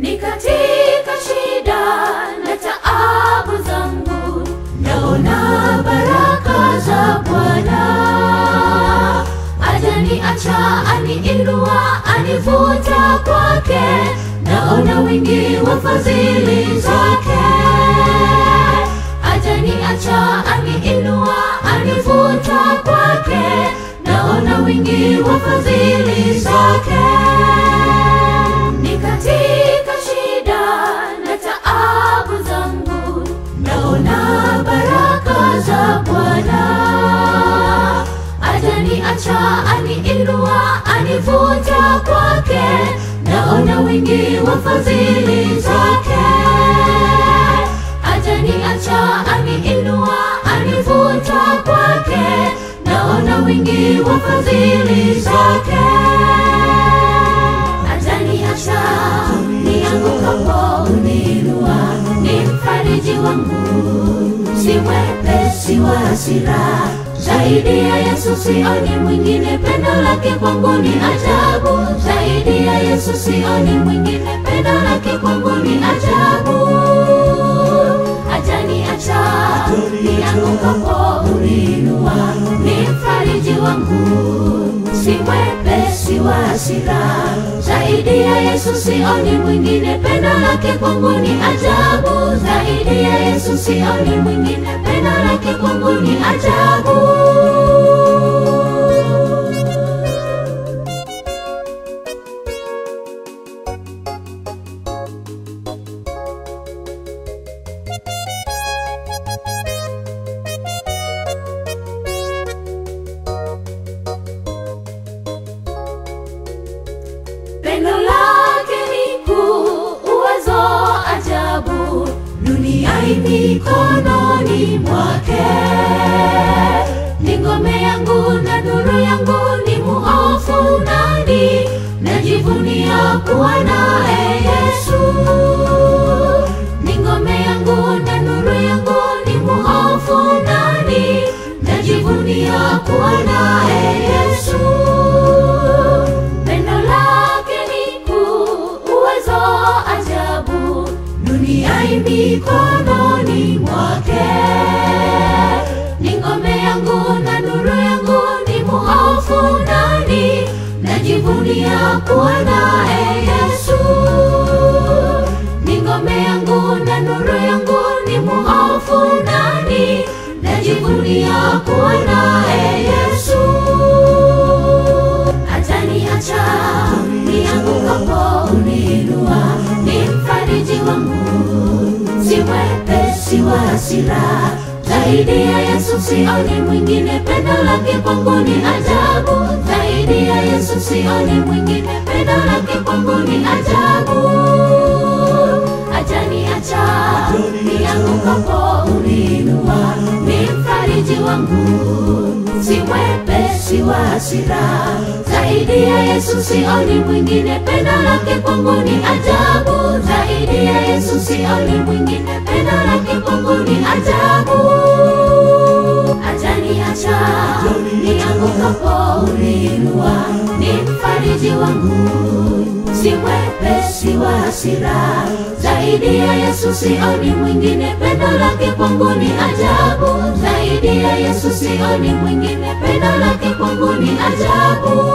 ni katika shida na taabu zangu, naona baraka za Bwana. Ajaniacha, aniinua, anivuta kwake, naona wingi wa fadhili zake. Ajaniacha, aniinua, anivuta kwake, naona wingi wa fadhili zake. Ni katika shida na taabu zangu, naona baraka za Bwana. Ajaniacha, aniinua, anivuta kwake, naona wingi wa fadhili zake. Ajaniacha, aniinua, anivuta kwake, naona wingi wa fadhili zake. Ajaniacha, niangukapo uniinua, ni mfariji wangu, si mwepesi wa hasira zaidi ya Yesu sioni mwingine, pendo lake kwangu ni ajabu. Zaidi ya Yesu sioni mwingine, pendo lake kwangu ni ajabu. Ajaniacha, niangukapo uniinua, ni mfariji wangu, si mwepesi wa hasira. Zaidi ya Yesu sioni mwingine, pendo lake kwangu ni ajabu. Zaidi ya Yesu sioni mwingine, pendo lake kwangu ni ajabu. Pendo lake ni kuu, uwezo ajabu, dunia i mikononi mwake. Ni ngome yangu na nuru yangu, ni muofu nani? Najivunia kuwa naye Yesu. Ni ngome yangu na nuru yangu, ni muofu nani? Najivunia kuwa naye Yesu. Pendo lake ni kuu, uwezo ajabu, dunia i mikononi mwake. Ni ngome yangu na nuru yangu, ni muofu nani? Najivunia kuwa naye Yesu. Ni ngome yangu na nuru yangu, ni muofu nani? Najivunia kuwa naye Yesu ataniacha niangukapo uniinua, ni mfariji wangu, si mwepesi wa hasira. Zaidi ya Yesu sioni mwingine, pendo lake kwangu ni ajabu. Zaidi ya Yesu sioni mwingine, pendo lake kwangu ni ajabu. Ataniacha niangukapo uniinua, ni mfariji wangu, si mwepesi wa hasira. Zaidi ya Yesu sioni mwingine, pendo lake kwangu ni ajabu. Zaidi ya Yesu sioni mwingine, pendo lake kwangu ni ajabu. Ataniacha niangukapo uniinua, ni mfariji wangu, si mwepesi wa hasira. Zaidi ya Yesu sioni mwingine, pendo lake kwangu ni ajabu. Zaidi ya Yesu sioni mwingine, pendo lake kwangu ni ajabu.